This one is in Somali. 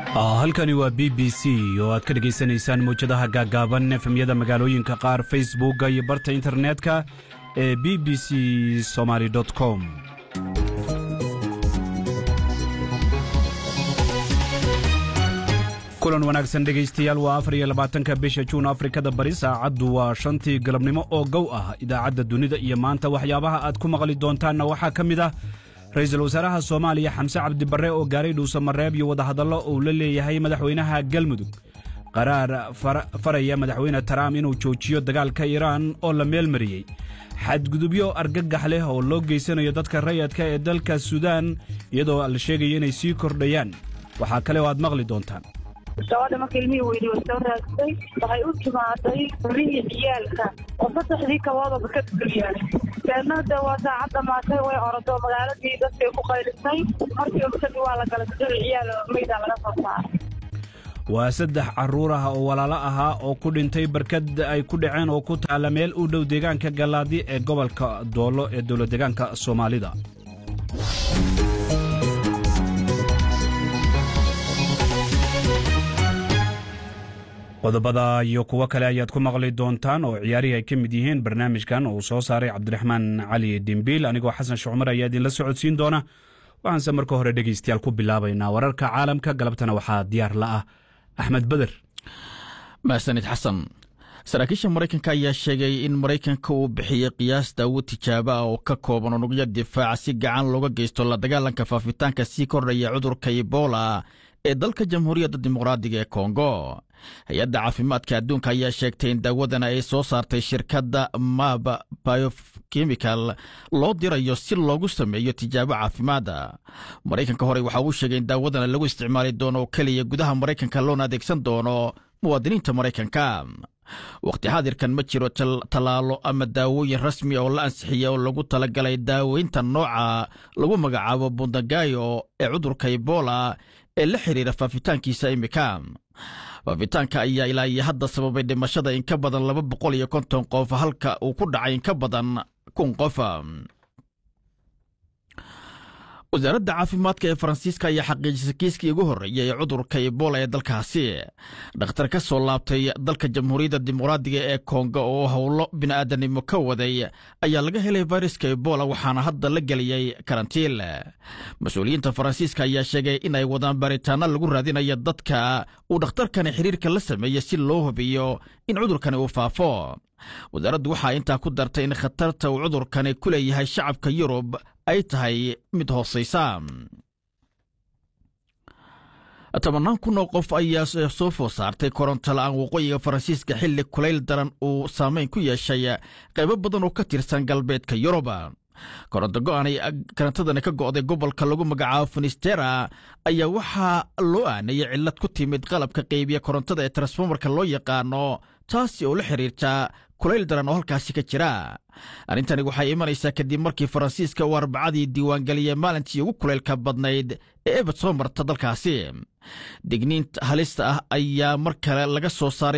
halkani waa b b c oo aad ka dhegaysanaysaan mawjadaha gaaggaaban efemyada magaalooyinka qaar facebookga iyo barta internetka ee b b c somaly com kulan wanaagsan dhegaystayaal waa afar iyo labaatanka bisha juun afrikada bari saacaddu waa shantii galabnimo oo gow ah idaacadda dunida iyo maanta waxyaabaha aad ku maqli doontaanna waxaa ka mid ah ra-iisul wasaaraha soomaaliya xamse cabdibarre oo gaaray dhuusamareeb iyo wadahadallo uu la leeyahay madaxweynaha galmudug qaraar faraya madaxweyne taraam inuu joojiyo dagaalka iiraan oo la meel mariyey xadgudubyo argagax leh oo loo geysanayo dadka rayadka ee dalka suudaan iyadoo la sheegayo inay sii kordhayaan waxaa kale oo aad maqli doontaan gabadha marka ilmihii weydi way soo raagtay waxay u timaaday rihii ciyaalka oo saddexdii kaboodaba ka duliyaa deednada waa saacad dhamaatay way orodo magaaladii dadkay ku qaylisay markiiba kadib waa la galay saddex ciyaal meydaa laga soo saaray waa saddex carruur ah oo walaalo ahaa oo ku dhintay barkad ay ku dhaceen oo ku taalla meel u dhow deegaanka gallaadi ee gobolka doollo ee dowladdeegaanka soomaalida qodobada iyo kuwo kale ayaad ku maqli doontaan oo ciyaarihii ay ka mid yihiin barnaamijkan uu soo saaray cabdiraxmaan cali dimbiil anigoo xasan shucmar ayaa idinla socodsiin doona waxaanse marka hore dhegaystayaal ku bilaabaynaa wararka caalamka galabtana waxaa diyaar la ah axmed beder mahsanid xasan saraakiisha maraykanka ayaa sheegay in maraykanka uu bixiyey qiyaas daawad tijaabo ah oo ka kooban unugyo difaaca si gacan looga geysto la dagaalanka faafitaanka sii kordhaya cudurka ebola ee dalka jamhuuriyadda dimuqraadiga ee kongo hay-adda caafimaadka adduunka ayaa sheegtay in daawadan ay soo saartay shirkadda mab biochemical loo dirayo si loogu sameeyo tijaabo caafimaada maraykanka horey waxa uu sheegay in daawadan lagu isticmaali doono oo keliya gudaha maraykanka loona adeegsan doono muwaadiniinta maraykanka wakhti xaadirkan ma jiro tallaalo ama daawooyin rasmi oo la ansixiya oo lagu talagalay daaweynta nooca lagu magacaabo bundagayo ee cudurka ebola ee la xiriira faafitaankiisa imika faafitaanka ayaa ilaa iyo hadda sababay dhimashada in ka badan laba boqol iyo konton qof halka uu ku dhacay in ka badan kun qof wasaaradda caafimaadka ee faransiiska ayaa xaqiijisay kiiskii ugu horreeyay ee cudurka ebola ee dalkaasi dhakhtar ka soo laabtay dalka jamhuuriyadda dimuqraadiga ee kongo oo howlo bini'aadanimo ka waday ayaa laga helay fayraska ebola waxaana hadda la geliyey karantiil mas-uuliyiinta faransiiska ayaa sheegay in ay wadaan baaritaano lagu raadinayo dadka uu dhakhtarkani xiriirka la sameeyey si loo hubiyo in cudurkani uu faafo wasaaraddu waxaa intaa ku dartay in khatarta uu cudurkani ku leeyahay shacabka yurub ay tahay mid hoosaysa tobannaan kun oo qof ayaa soo food saartay koronto la'aan waqooyiga faransiiska xilli kulayl daran uu saameyn ku yeeshay qaybo badan oo ka tirsan galbeedka yurub koronto go'aanay karantadani ka go'day gobolka lagu magacaabo finistera ayaa waxaa loo aanayay cillad ku timid qalabka qaybiya korontada ee transformarka loo yaqaano taasi oo la xiriirta kulayl daran oo halkaasi ka jira arrintani waxay imanaysaa kadib markii faransiiska uu arbacadii diiwaangeliyey maalintii ugu kulaylka badnayd ee ebad soo marta dalkaasi digniinta halista ah ayaa mar kale laga soo saaray